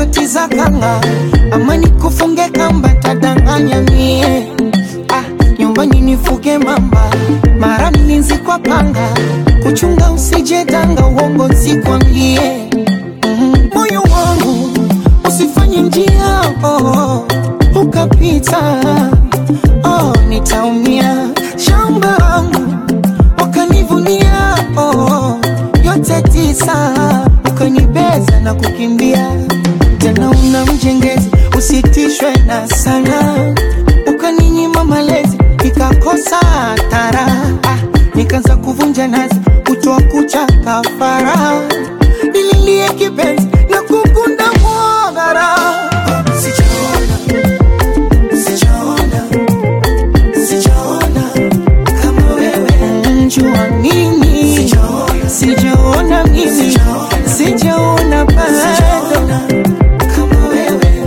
shoti za kanga ama nikufunge kamba tadanganya mie ah, nyumbani nifuge mamba mara mlinzi kwa panga kuchunga usije danga uongo nsikwambie Mhm. moyo wangu usifanye njia oh, ukapita oh, nitaumia shamba wangu wakanivunia oh, yote tisa ukanibeza na kukimbia tena una mjengezi usitishwe na sana ukaninyima malezi nikakosa tara ah, nikaanza kuvunja nazi kutoa kucha kafara nililie kipenzi na kukunda mwagara sijaona sijaona sijaona kama wewe njua mimi sijaona mimi sijaona bado kama wewe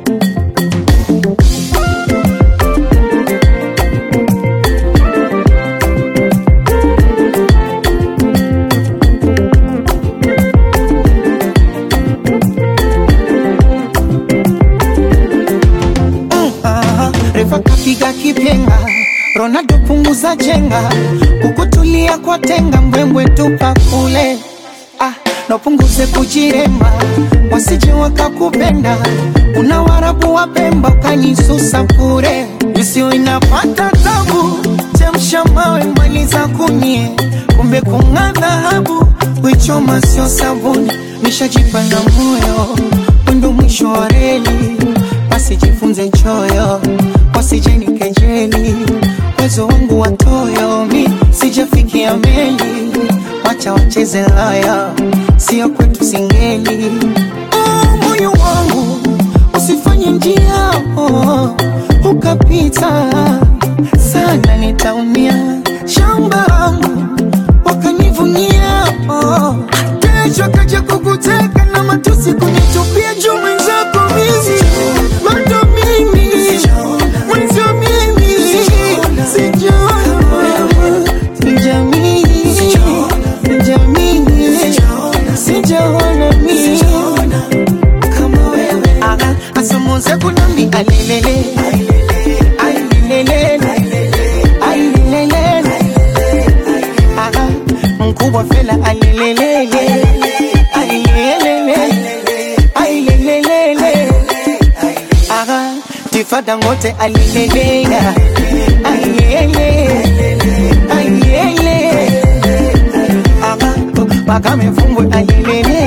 Ah, refa kapiga kipenga ronaldo punguza jenga kukutulia kwa tenga mbwembwe tupa kule ah, napunguze kujiremba wasije wakakupenda una warabu wa pemba ukanisusa bure isio inapata tabu chemsha mawe maliza kunyie kumbe kung'aa dhahabu wichoma sio sabuni nishajipa na moyo wendo mwisho wa reli wasijifunze choyo wasijeni kejeli uwezo wangu watoyo mi sijafikia meli wacha wacheze laya sio kwetu singeli oh, moyo wangu usifanye njia oh, ukapita sana nitaumia shamba wangu wakanivunia oh. kesho kaja kukuteka na matusi kunitupia juu mwenzako mimi bado mimi mwenzio mimi sijaona sijamii sijamii sijaona mimi kama wewe Aha, asamuze kunambi alelele ailelele ailelele Aha, mkubwa fela alelelele ailelele ailelele Aha, tifada ngote alelele ailele ailele Aha, bakame fumbwe alelele